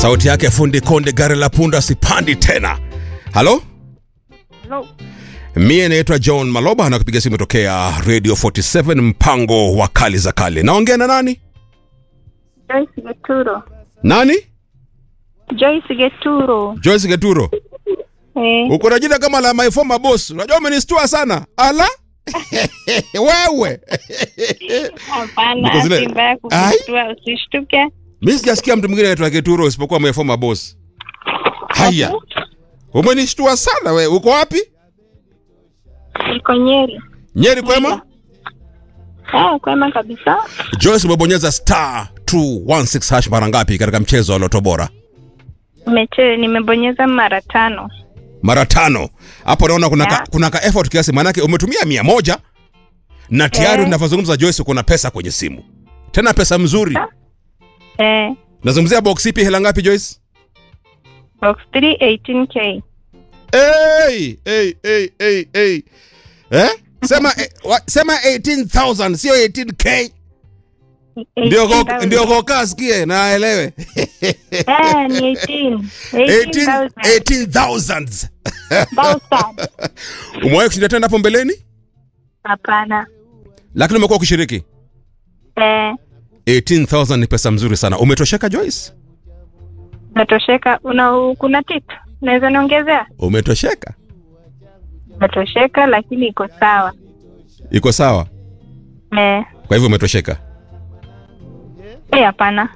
sauti yake fundi konde gari la punda sipandi tena halo Hello. mie naitwa john maloba na kupiga simu tokea radio 47 mpango wa kali za kale naongea na nani Joyce Geturo. nani Joyce Geturo. joyce geturo Eh, uko na jina kama la my former boss unajua umenistua sana ala wewe hapana, Niko zile- si mbaya kukushtua, usishtuke. mi sijasikia mtu mwingine anaitwa geturo isipokuwa my former boss haya umenishtua sana we uko wapi Niko Nyeri. nyeri kwema Ah, kwema kabisa. joyce umebonyeza star 216 hash mara ngapi katika mchezo wa loto bora Nimeche, nimebonyeza mara tano. mara tano hapo naona kuna, ka, Yeah. kuna ka effort kiasi maanake umetumia mia moja na tayari Eh. unavyozungumza joyce kuna pesa kwenye simu tena pesa mzuri Eh, nazungumzia box ipi hela ngapi joyce box 3 18k. hey, hey, hey, hey, hey. Eh? sema eh, wa, sema 18000 sio 18k ndio ko- 18,000. ndio kokaa asikie na aelewe Eh, ni 18. 18 18,000. 18000 Thousand. umewahi kushinda tena hapo mbeleni Hapana. lakini umekuwa ukishiriki Eh, 18000 ni pesa mzuri sana umetosheka joyce natosheka. Una kuna tip? Naweza niongezea? umetosheka Natosheka lakini iko sawa. iko sawa Eh, kwa hivyo umetosheka eh hapana.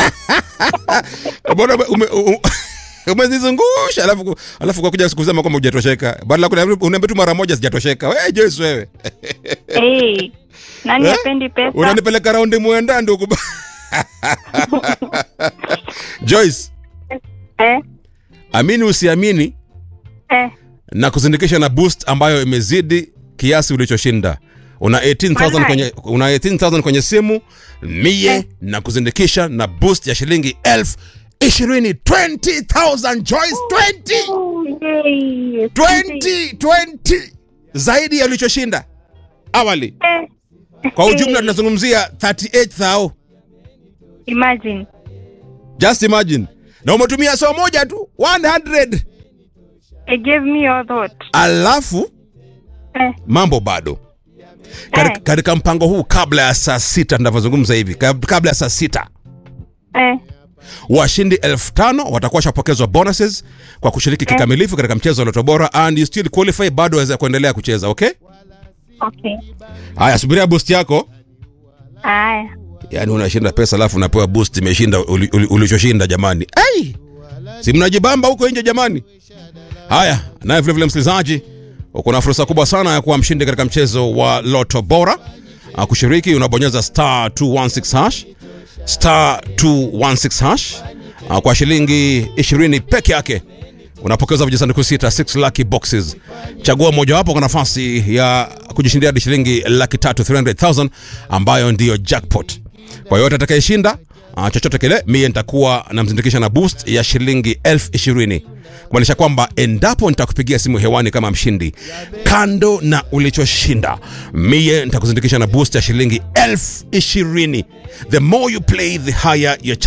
bora ume- ume- u- umezizungusha alafu alafu kwa kuja kusema kwamba hujatosheka badala kuna unaambia tu mara moja sijatosheka wewe Joyce wewe Eh. Nani Eh? apendi pesa? unanipeleka raundi mwenda ndugu Joyce Eh, amini usiamini eh. na kuzindikisha na boost ambayo imezidi kiasi ulichoshinda una 18000 Walai. kwenye una 18000 kwenye simu mie Eh. na kuzindikisha na boost ya shilingi elfu ishirini 20000 Joyce 20 Oh, yay. 20 20 zaidi ya ulichoshinda awali Eh, kwa ujumla eh, tunazungumzia 38000 Imagine. just imagine na umetumia saa moja tu 100 It gave me all thought. alafu Eh, mambo bado Kari- Eh. katika mpango huu kabla ya saa sita tunavyozungumza hivi kab- kabla ya saa sita eh. washindi elfu tano watakuwa washapokezwa bonuses kwa kushiriki kikamilifu katika mchezo wa loto bora and you still qualify bado waweza kuendelea kucheza okay Okay. haya subiria boost yako Aya. yaani unashinda pesa alafu unapewa boost imeshinda uli- uli- ulichoshinda jamani ai si mnajibamba huko nje jamani haya naye vilevile msikilizaji uko na fursa kubwa sana ya kuwa mshindi katika mchezo wa loto bora Ah, kushiriki unabonyeza star 216 hash star 216 hash Ah, kwa shilingi 20 peke yake unapokeza vijisanduku sita 6 lucky boxes chagua mojawapo kwa nafasi ya kujishindia hadi shilingi laki tatu 300000 ambayo ndiyo jackpot kwa yoyote atakayeshinda uh, chochote kile mie nitakuwa namzindikisha na boost ya shilingi elfu ishirini kumaanisha kwamba endapo nitakupigia simu hewani kama mshindi kando na ulichoshinda mie nitakuzindikisha na boost ya shilingi elfu ishirini the more you play the higher your